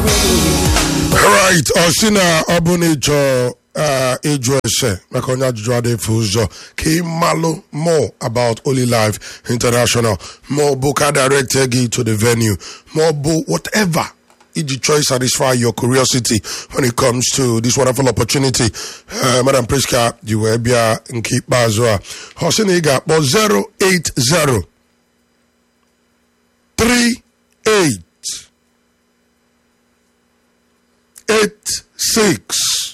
right ọ sị na ọ bụ na ịchọ uh, ịjụ ese maka onye ajụjụ adịfe ụzọ ka ị malụ more about Holy Life International ma ọ bụ ka direct gị to the venue ma ọ bụ whatever iji chọọ satisfy your curiosity when it comes to this wonderful opportunity uh, Madam Priska ji wee bịa nke ikpeazụ a ọ sị na ị ga-akpọ 080 38 eight six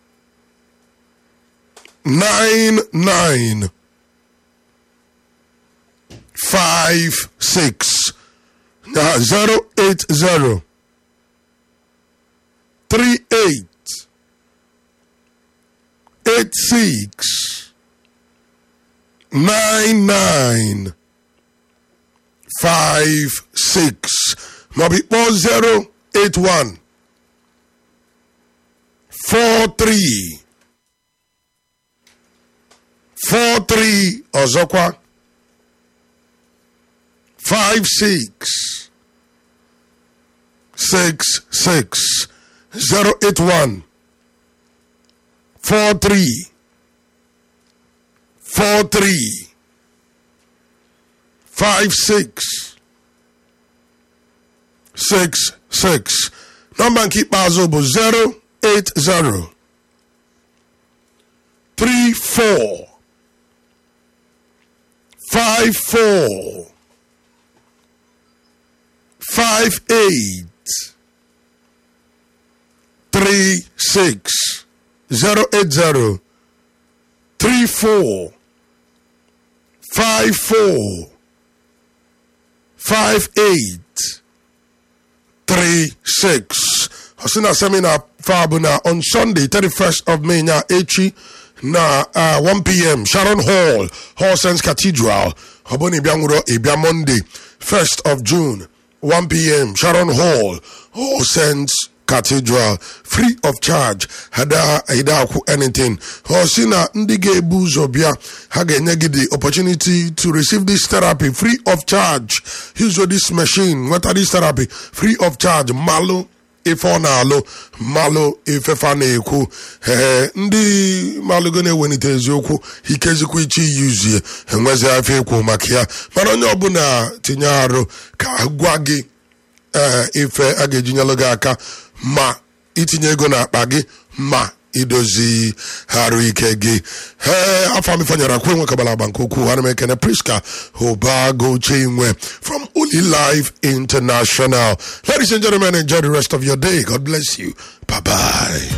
nine nine five six uh, zero eight zero three eight eight six nine nine five six maybe four zero eight one four three four three ọzọkwa five six six six zero eight one four three four three five six six six nọmba nke ikpeazụ bụ zero eight zero three four five four five eight three six zero eight zero three four five four five eight three six ọsị na seminar fa bụ na on sunday 31st of may na echi na uh, 1 pm sharon hall hall sense cathedral ọ bụ na ịbịa nwụrụ ịbịa monday 1st of june 1 pm sharon hall hall sense cathedral free of charge hada hida akwụ anything ọ sị na ndị ga-ebu ụzọ bịa ha ga-enye gị the opportunity to receive this therapy free of charge use this machine nweta this therapy free of charge malụ ife ọ na-alụ malụ ifefa na-ekwu ee ndị malụgo na-ewelite eziokwu ikezikwa iche iyuzie enwezi afọ ekwu maka ya mana onye ọbụla tinye arụ ka gwa gị ee ife a ga-eji nyelụ gị aka ma itinye ego n'akpa gị ma idozi arụ ike gị ee afọ amifanyere akwa enwe kabala agba nke ukwuu ana m ekene priska obago chinwe from Uli Life International ladies and gentlemen enjoy the rest of your day god bless you bye bye